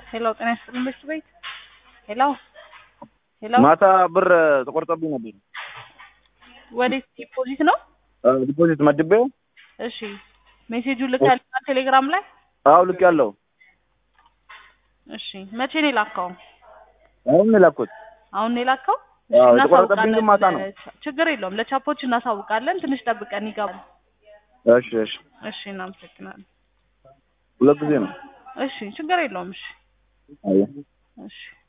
ሄሎ ጤና ይስጥልኝ ምሽት ቤት ሄሎ ሄሎ ማታ ብር ተቆርጦብኝ ነበር። ወዴት ዲፖዚት ነው? ዲፖዚት መድቤው እሺ ሜሴጁን ልካልኛል ቴሌግራም ላይ አዎ ልክ ያለው እሺ መቼ ነው የላከው? አሁን ነው የላኩት። አሁን ነው የላከው? አዎ፣ እሺ፣ የተቆረጠብኝ ግን ማታ ነው። እናሳውቃለን። ችግር የለውም ለቻፖች እናሳውቃለን። ትንሽ ጠብቀን ይገባል። እሺ እሺ፣ እሺ እናመሰግናለን። ሁለት ጊዜ ነው። እሺ ችግር የለውም። እሺ አየ እሺ